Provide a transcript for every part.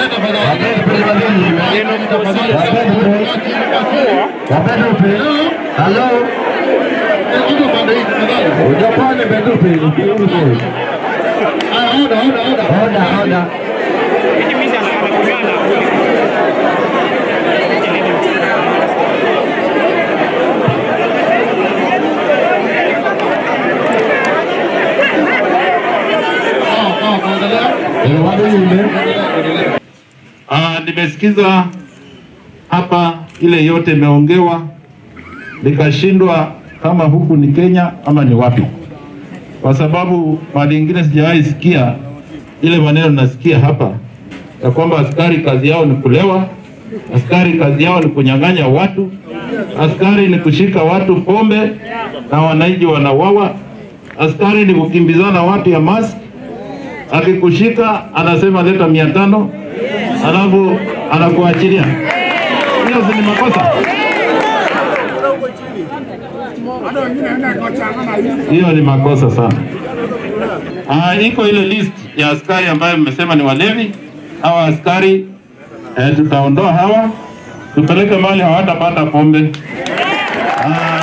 Halo. Ujapone Bedupi, ukiuze. Oda, oda. Eh, wado yule. Ah, nimesikiza hapa ile yote imeongewa, nikashindwa kama huku ni Kenya ama ni wapi, kwa sababu mali ingine sijawahi sikia ile maneno nasikia hapa ya kwamba askari kazi yao ni kulewa, askari kazi yao ni kunyang'anya watu, askari ni kushika watu pombe na wananchi wanawawa, askari ni kukimbizana watu ya mask akikushika anasema leta mia tano alafu anakuachilia. Hiyo si ni makosa? Hiyo ni makosa sana. Ah, iko ile list ya askari ambayo mmesema ni walevi. Hawa askari eh, tutaondoa hawa tupeleke mahali hawatapata pombe. Ah,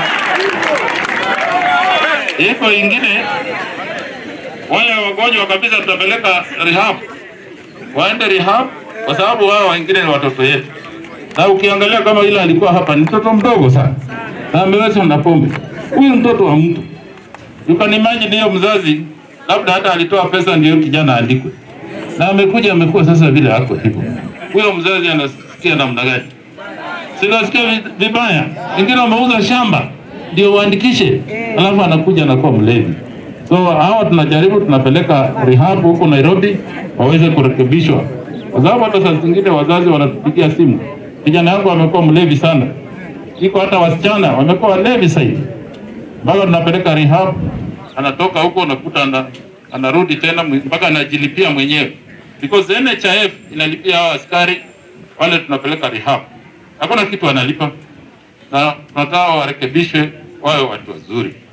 iko ingine wale wagonjwa kabisa tutapeleka rehab, waende rehab kwa sababu wao wengine ni watoto yetu, na ukiangalia kama ile alikuwa hapa ni mtoto mdogo sana na ameweza na pombe. Huyu mtoto wa mtu, you can imagine hiyo mzazi labda hata alitoa pesa ndio kijana aandikwe, na amekuja amekuwa sasa vile ako hivyo. Huyo mzazi anasikia namna gani? Sinasikia vi- vibaya. Wengine wameuza shamba ndio waandikishe, alafu anakuja anakuwa mlevi. So hawa tunajaribu tunapeleka rehab huko Nairobi waweze kurekebishwa, kwa sababu hata saa zingine wazazi wanatupigia simu, kijana yangu amekuwa mlevi sana, iko hata wasichana wamekuwa walevi sasa hivi, mpaka tunapeleka rehab, anatoka huko unakuta ana, anarudi tena mwi- mpaka anajilipia mwenyewe because NHIF inalipia hao askari wale tunapeleka rehab, hakuna kitu analipa, na tunataka warekebishwe wawe watu wazuri.